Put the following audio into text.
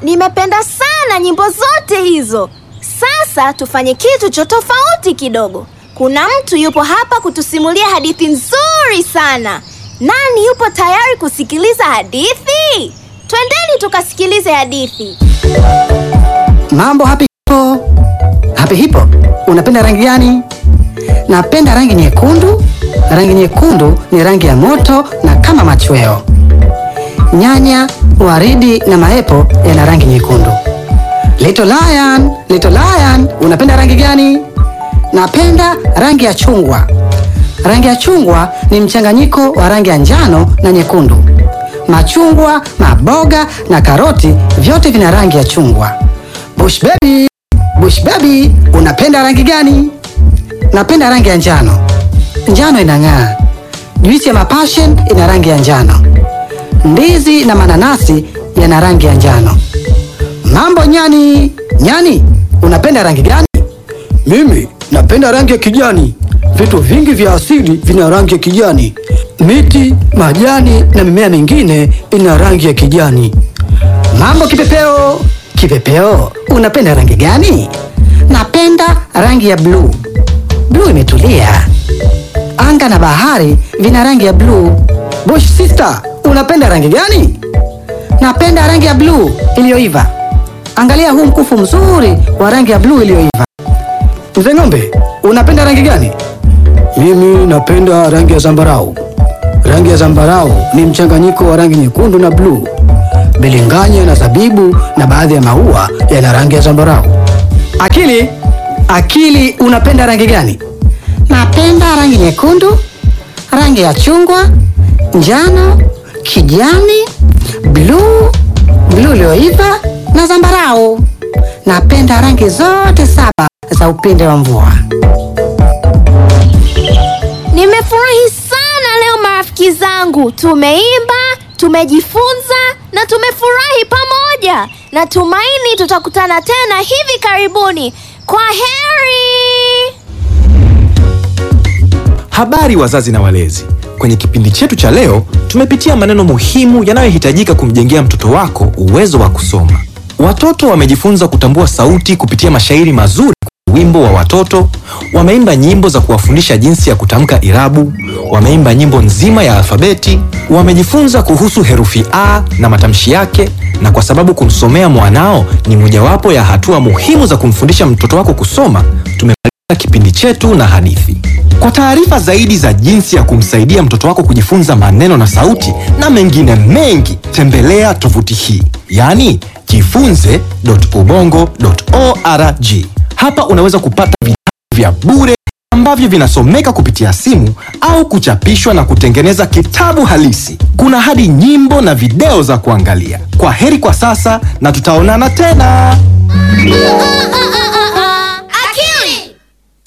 Nimependa sana nyimbo zote hizo. Sasa tufanye kitu cha tofauti kidogo. Kuna mtu yupo hapa kutusimulia hadithi nzuri sana. Nani yupo tayari kusikiliza hadithi? Twendeni tukasikilize hadithi. Mambo Happy Hippo. Happy Hippo, unapenda rangi gani? Napenda rangi nyekundu. Rangi nyekundu ni rangi ya moto na kama machweo. Nyanya, waridi na maepo yana rangi nyekundu. Little Lion, Little Lion, unapenda rangi gani? Napenda rangi ya chungwa. Rangi ya chungwa ni mchanganyiko wa rangi ya njano na nyekundu. Machungwa, maboga na karoti vyote vina rangi ya chungwa. Bush baby, Bush baby, unapenda rangi gani? Napenda rangi ya njano. Njano inang'aa. Juisi ya mapassion ina rangi ya njano. Ndizi na mananasi yana rangi ya njano. Mambo nyani, nyani, unapenda rangi gani? Mimi napenda rangi ya kijani. Vitu vingi vya asili vina rangi ya kijani. Miti, majani na mimea mingine ina rangi ya kijani. Mambo kipepeo, kipepeo, unapenda rangi gani? Napenda rangi ya bluu. Bluu imetulia. Anga na bahari vina rangi ya bluu. Bush sister, unapenda rangi gani? Napenda rangi ya bluu iliyoiva. Angalia huu mkufu mzuri wa rangi ya bluu iliyoiva. Mzee ng'ombe, unapenda rangi gani? Mimi napenda rangi ya zambarau. Rangi ya zambarau ni mchanganyiko wa rangi nyekundu na bluu. Bilinganya na zabibu na baadhi ya maua yana rangi ya zambarau. Akili, akili, unapenda rangi gani? Napenda rangi nyekundu, rangi ya chungwa, njano, kijani, bluu, bluu iliyoiva na zambarau. Napenda rangi zote saba za upinde wa mvua. Nimefurahi sana leo marafiki zangu. Tumeimba, tumejifunza na tumefurahi pamoja. Natumaini tutakutana tena hivi karibuni. Kwa heri. Habari wazazi na walezi. Kwenye kipindi chetu cha leo tumepitia maneno muhimu yanayohitajika kumjengea mtoto wako uwezo wa kusoma. Watoto wamejifunza kutambua sauti kupitia mashairi mazuri, wimbo wa watoto, wameimba nyimbo za kuwafundisha jinsi ya kutamka irabu, wameimba nyimbo nzima ya alfabeti, wamejifunza kuhusu herufi A na matamshi yake, na kwa sababu kumsomea mwanao ni mojawapo ya hatua muhimu za kumfundisha mtoto wako kusoma, tumemaliza kipindi chetu na hadithi. Kwa taarifa zaidi za jinsi ya kumsaidia mtoto wako kujifunza maneno na sauti na mengine mengi, tembelea tovuti hii, yaani jifunze.ubongo.org. Hapa unaweza kupata vitabu vya bure ambavyo vinasomeka kupitia simu au kuchapishwa na kutengeneza kitabu halisi. Kuna hadi nyimbo na video za kuangalia. Kwa heri kwa sasa na tutaonana tena. Ah, ah, ah,